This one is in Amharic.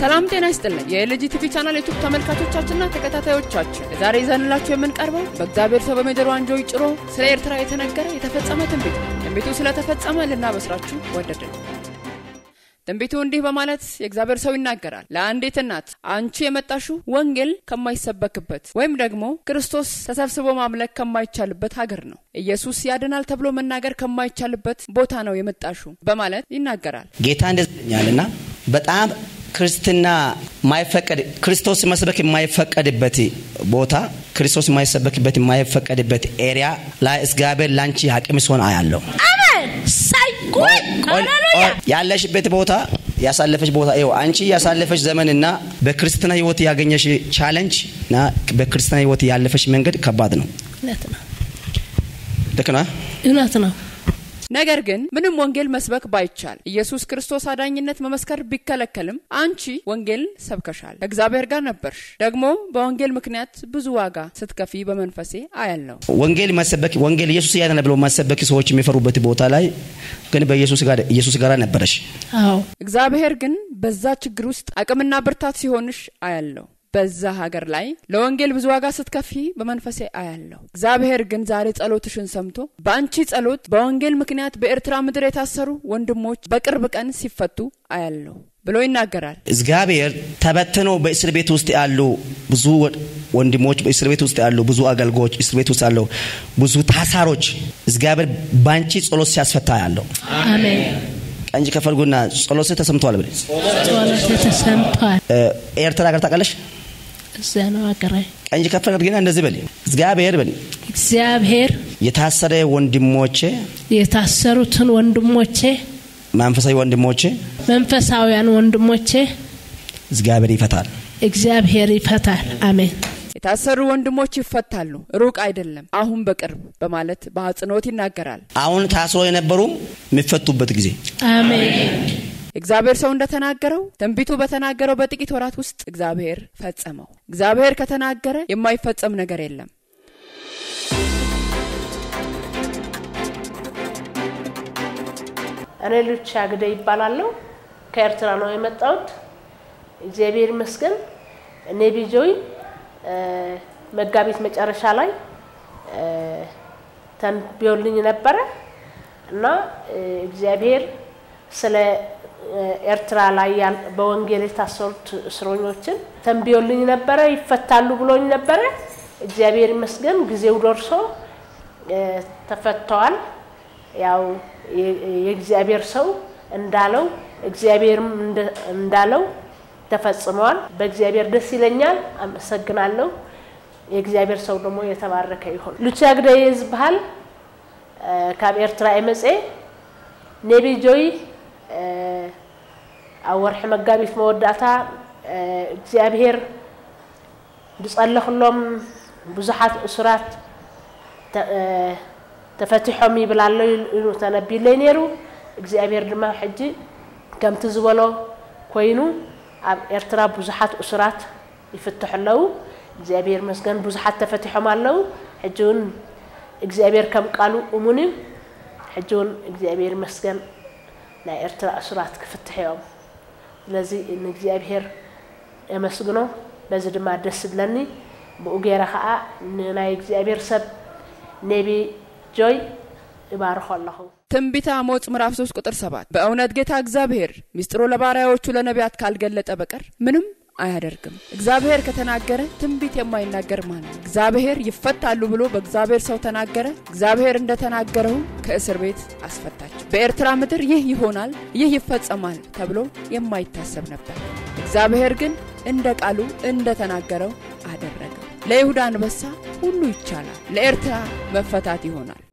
ሰላም ጤና ይስጥልን። የኤልጂ ቲቪ ቻናል ዩቱብ ተመልካቾቻችንና ተከታታዮቻችን የዛሬ ይዘንላችሁ የምንቀርበው በእግዚአብሔር ሰው በሜጀር ዋንጆ ጭሮ ስለ ኤርትራ የተነገረ የተፈጸመ ትንቢት ነው። ትንቢቱ ስለተፈጸመ ልናበስራችሁ ወደድን። ትንቢቱ እንዲህ በማለት የእግዚአብሔር ሰው ይናገራል። ለአንዲት እናት አንቺ የመጣሽው ወንጌል ከማይሰበክበት ወይም ደግሞ ክርስቶስ ተሰብስቦ ማምለክ ከማይቻልበት ሀገር ነው። ኢየሱስ ያድናል ተብሎ መናገር ከማይቻልበት ቦታ ነው የመጣሽው በማለት ይናገራል። ጌታ እንደዚህ ይለኛልና በጣም ክርስትና ማይፈቀድ ክርስቶስ መስበክ የማይፈቀድበት ቦታ ክርስቶስ የማይሰበክበት የማይፈቀድበት ኤሪያ ላይ እግዚአብሔር ላንቺ አቅም ሲሆን አያለው። አሜን ሳይ ቆይ ሃሌሉያ ያለሽበት ቦታ ያሳለፈች ቦታ ይኸው አንቺ ያሳለፈች ዘመንና በክርስትና ህይወት ያገኘሽ ቻለንጅ እና በክርስትና ህይወት ያለፈች መንገድ ከባድ ነው። እውነት ነው ልክ ነው። እውነት ነው ነገር ግን ምንም ወንጌል መስበክ ባይቻል ኢየሱስ ክርስቶስ አዳኝነት መመስከር ቢከለከልም አንቺ ወንጌል ሰብከሻል፣ ከእግዚአብሔር ጋር ነበርሽ። ደግሞ በወንጌል ምክንያት ብዙ ዋጋ ስትከፊ በመንፈሴ አያለው። ወንጌል መሰበክ ወንጌል ኢየሱስ ያደነ ብሎ ማሰበክ ሰዎች የሚፈሩበት ቦታ ላይ ግን በኢየሱስ ጋር ኢየሱስ ጋር ነበረሽ። አዎ እግዚአብሔር ግን በዛ ችግር ውስጥ አቅምና ብርታት ሲሆንሽ አያለው። በዛ ሀገር ላይ ለወንጌል ብዙ ዋጋ ስትከፊ በመንፈሴ አያለሁ። እግዚአብሔር ግን ዛሬ ጸሎትሽን ሰምቶ በአንቺ ጸሎት በወንጌል ምክንያት በኤርትራ ምድር የታሰሩ ወንድሞች በቅርብ ቀን ሲፈቱ አያለሁ ብሎ ይናገራል። እግዚአብሔር ተበትነው በእስር ቤት ውስጥ ያሉ ብዙ ወንድሞች በእስር ቤት ውስጥ ያሉ ብዙ አገልጋዮች እስር ቤት ውስጥ ያሉ ብዙ ታሳሮች እግዚአብሔር በአንቺ ጸሎት ሲያስፈታ ያለው አሜን ቀንጅ ከፈልጉና ጸሎት ተሰምቷል ብል ጸሎት ተሰምቷል ኤርትራ ሀገር ታውቃለሽ? እዚያ ነው አገራይ ቀንጅ ከፍ አድርጊና እንደዚህ በል እግዚአብሔር በል እግዚአብሔር የታሰረ ወንድሞቼ የታሰሩትን ወንድሞቼ መንፈሳዊ ወንድሞቼ መንፈሳውያን ወንድሞቼ እግዚአብሔር ይፈታል። እግዚአብሔር ይፈታል አሜን የታሰሩ ወንድሞች ይፈታሉ፣ ሩቅ አይደለም፣ አሁን በቅርብ በማለት በአጽንኦት ይናገራል። አሁን ታስሮ የነበሩም የሚፈቱበት ጊዜ አሜን እግዚአብሔር ሰው እንደተናገረው ትንቢቱ በተናገረው በጥቂት ወራት ውስጥ እግዚአብሔር ፈጸመው። እግዚአብሔር ከተናገረ የማይፈጸም ነገር የለም። እኔ ሉቻ ግደ ይባላለሁ ከኤርትራ ነው የመጣሁት እግዚአብሔር ይመስገን እኔ ቢጆይ መጋቢት መጨረሻ ላይ ተንብዮልኝ ነበረ እና እግዚአብሔር ስለ ኤርትራ ላይ በወንጌል የታሰሩት እስረኞችን ተንብዮልኝ ነበረ፣ ይፈታሉ ብሎኝ ነበረ። እግዚአብሔር ይመስገን ጊዜው ደርሶ ተፈተዋል። ያው የእግዚአብሔር ሰው እንዳለው እግዚአብሔርም እንዳለው ተፈጽመዋል። በእግዚአብሔር ደስ ይለኛል፣ አመሰግናለሁ። የእግዚአብሔር ሰው ደግሞ የተባረከ ይሁን። ሉቻ ግደይ ዝበሃል ካብ ኤርትራ የመፀ ኔቢ ጆይ ኣብ ወርሒ መጋቢት መወዳእታ እግዚአብሔር ብፀለኽሎም ብዙሓት እሱራት ተፈቲሖም ይብላሎ ኢሉ ተነቢለይ ነይሩ እግዚአብሔር ድማ ሕጂ ከምቲ ዝበሎ ኮይኑ ኣብ ኤርትራ ብዙሓት እሱራት ይፍትሑ ኣለዉ እግዚኣብሔር መስገን ብዙሓት ተፈቲሖም ኣለዉ ሕጂ እውን እግዚኣብሔር ከም ቃሉ እሙን እዩ ሕጂ እውን እግዚኣብሔር መስገን ናይ ኤርትራ እሱራት ክፍትሕ እዮም ስለዚ ንእግዚኣብሔር የመስግኖ በዚ ድማ ደስ ዝብለኒ ብኡ ገይረ ከዓ ንናይ እግዚኣብሔር ሰብ ኔቢ ጆይ ይባርኮ ኣለኹ ትንቢተ አሞጽ ምዕራፍ 3 ቁጥር 7 በእውነት ጌታ እግዚአብሔር ሚስጥሩ ለባሪያዎቹ ለነቢያት ካልገለጠ በቀር ምንም አያደርግም። እግዚአብሔር ከተናገረ ትንቢት የማይናገር ማን ነው? እግዚአብሔር ይፈታሉ ብሎ በእግዚአብሔር ሰው ተናገረ። እግዚአብሔር እንደተናገረው ከእስር ቤት አስፈታቸው። በኤርትራ ምድር ይህ ይሆናል፣ ይህ ይፈጸማል ተብሎ የማይታሰብ ነበር። እግዚአብሔር ግን እንደ ቃሉ እንደተናገረው አደረገው። ለይሁዳ አንበሳ ሁሉ ይቻላል፣ ለኤርትራ መፈታት ይሆናል።